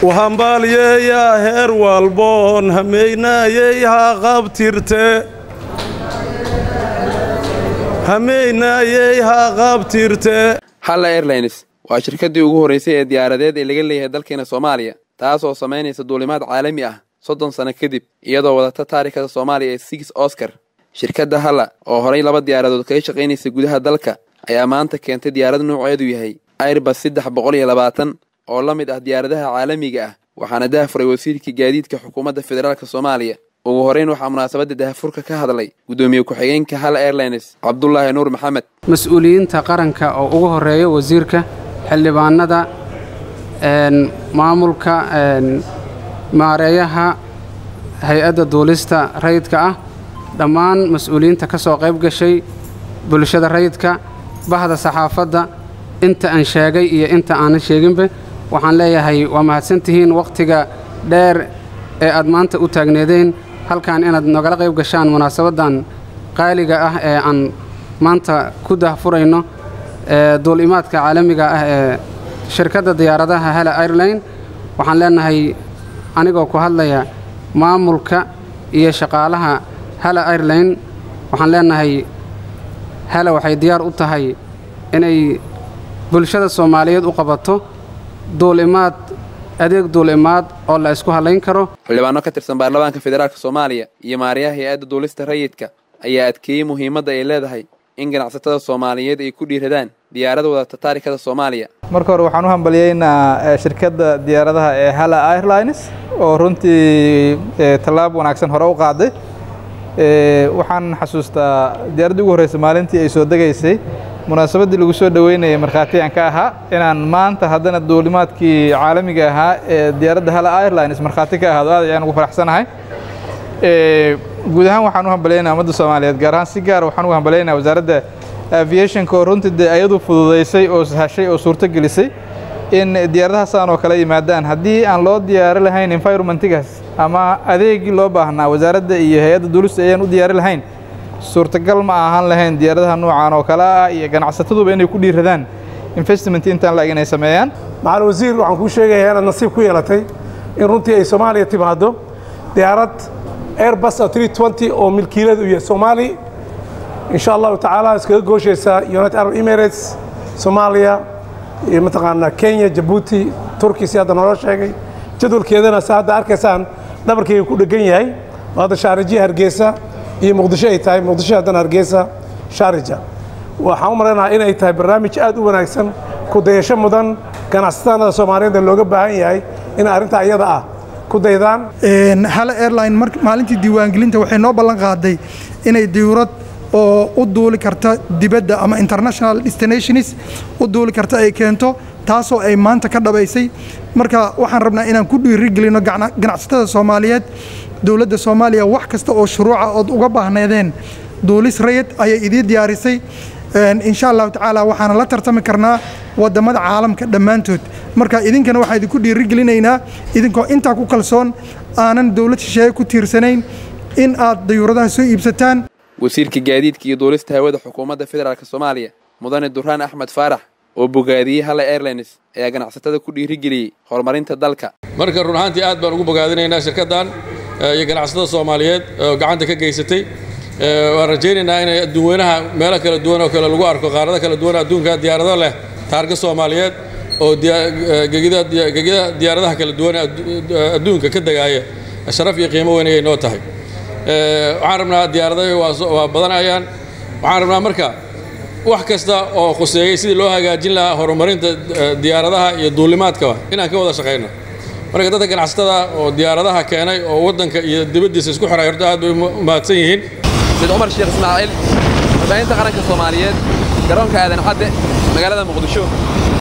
uhambaaliyeeyaa heer walboon hameynayey ha qabtirte hameynayey ha qabtirte halla airlines waa shirkaddii ugu horraysay ee diyaaradeed ee laga leeyahay dalkeena soomaaliya taas oo samaynaysa duulimaad caalami ah soddon sano kadib iyadoo wadata taarikhda soomaaliya ee six oscar shirkadda halla oo horay laba diyaaradood kaga shaqaynaysa gudaha dalka ayaa maanta keentay diyaarad nuuceedu yahay airbas saddex boqol iyo labaatan oo la mid ah diyaaradaha caalamiga ah waxaana dahafuray wasiirka gaadiidka xukuumadda federaalk soomaaliya ugu horeyn waxaa munaasabadda dahafurka ka hadlay guddoomiye ku-xigeenka hal airlines cabdulaahi nuur maxamed mas-uuliyiinta qaranka oo ugu horeeya wasiirka xildhibaanada maamulka maareeyaha hay-adda duulista rayidka ah dhammaan mas-uuliyiinta ka soo qayb gashay bulshada rayidka bahda saxaafadda inta aan sheegay iyo inta aanan sheeginba waxaan leeyahay waa mahadsantihiin wakhtiga dheer ee aad maanta u taagneedeen halkan inaad nogala qayb gashaan munaasabaddan qaaliga ah ee aan maanta ku dahfurayno duulimaadka caalamiga ah ee shirkadda diyaaradaha hala airline waxaan leenahay anigoo ku hadlaya maamulka iyo shaqaalaha hala airline waxaan leenahay hala waxay diyaar u tahay inay bulshada soomaaliyeed u qabato duulimaad adeeg duulimaad oo la isku hadlayn karo xildhibaano ka tirsan baarlamaanka federaalk soomaaliya iyo maariyaha hay-adda duulista rayidka ayaa adkeeyey muhiimadda ay leedahay in ganacsatada soomaaliyeed ay ku dhiiradaan diyaarada wadata taarikada soomaaliya marka hore waxaan u hambaliyeynaa shirkadda diyaaradaha ee hala airlines oo runtii tallaab wanaagsan hore u qaaday waxaan xasuustaa diyaaraddii ugu horreysay maalintii ay soo degaysay munaasabaddii lagu soo dhoweynayay markhaati aan ka ahaa inaan maanta haddana duulimaadkii caalamiga ahaa ee diyaaradda hala airlines markhaati ka ahaado aad ayaan ugu faraxsanahay guud ahaan waxaan u hambalaynaa ummadda soomaaliyeed gaar ahaan si gaara waxaan ugu hambalaynaa wasaaradda aviationka oo runtii dee ayadu fududaysay oo sahashay oo suurto gelisay in diyaaradahaasaan oo kale yimaadaan haddii aan loo diyaari lahayn environmentigaas ama adeegii loo baahnaa wasaaradda iyo hay-adda duulista ayaan u diyaari lahayn suurtagal ma ahaan lahayn diyaaradaha nuucan oo kale ah iyo ganacsataduba inay ku dhiiradaan investment intaan la-eg inay sameeyaan macalin wasiir waxaan kuu sheegayaa inaad nasiib ku yeelatay in runtii ay soomaaliya timaado diyaarad airbus oo milkiiladu yahay soomaali insha allahu tacaala iskaga gooshaysa united arab emirates soomaaliya iyo mataqaanaa kenya jabuuti turki si hadda noola sheegay jadwalkeedana se hadda arkaysaan dhabarkayga ku dhegan yahay oo hadda shaarijiya hargeysa iyo muqdisho ay tahay muqdisho haddana hargeysa shaarija waxaan u malaynaha inay tahay barnaamij aad u wanaagsan ku dayasho mudan ganacsatada soomaaliyeed ee looga baahan yahay in arrintaa iyada ah ku daydaan hala airline maalintii diiwaangelinta waxay noo ballan qaaday inay diwrad oo u duuli karta dibadda ama international destinations u duuli karta ay keento taasoo ay maanta ka dhabaysay marka waxaan rabnaa inaan ku dhiirigelino ganacsatada soomaaliyeed dowladda soomaaliya wax kasta oo shuruuca ood uga baahneedeen duulis rayid ayay idii diyaarisay insha allahu tacaala waxaana la tartami karnaa wadamada caalamka dhammaantood marka idinkana waxaan idinku dhiirigelinaynaa idinkoo intaa ku kalsoon aanan dowlad shisheeye ku tiirsanayn in aad dayuuradaha soo iibsataan wasiirka gaadiidka iyo duulista hawada xukuumadda federaalk soomaaliya mudane duraan axmed faarax oo bogaadiyey hala airlines ayaa ganacsatada ku dhiirigeliyey horumarinta dalka marka run ahaantii aad baan ugu bogaadinaynaa shirkaddan iyo ganacsatada soomaaliyeed oo gacanta ka geysatay waan rajaynaynaa inay adduunweynaha meelo kala duwan oo kale lagu arko qaarado kala duwan adduunka diyaarado leh taarga soomaaliyeed oo gegida diyaaradaha kala duwan adduunka ka degaaya sharaf iyo qiimo weyn ayay noo tahay waxaan rabnaa diyaaradaha waa badanayaan waxaan rabnaa marka wax kasta oo khuseeyey sidii loo hagaajin lahaa horumarinta diyaaradaha iyo duulimaadkaba inaan ka wada shaqayno marka dadka ganacsatada oo diyaaradaha keenay oo waddanka iyo dibaddiisa isku xiray horta aad bay u mahadsan yihiin said cumar sheekh ismaaciil warbaahinta qaranka soomaaliyeed garoonka aadan cadde magaalada muqdisho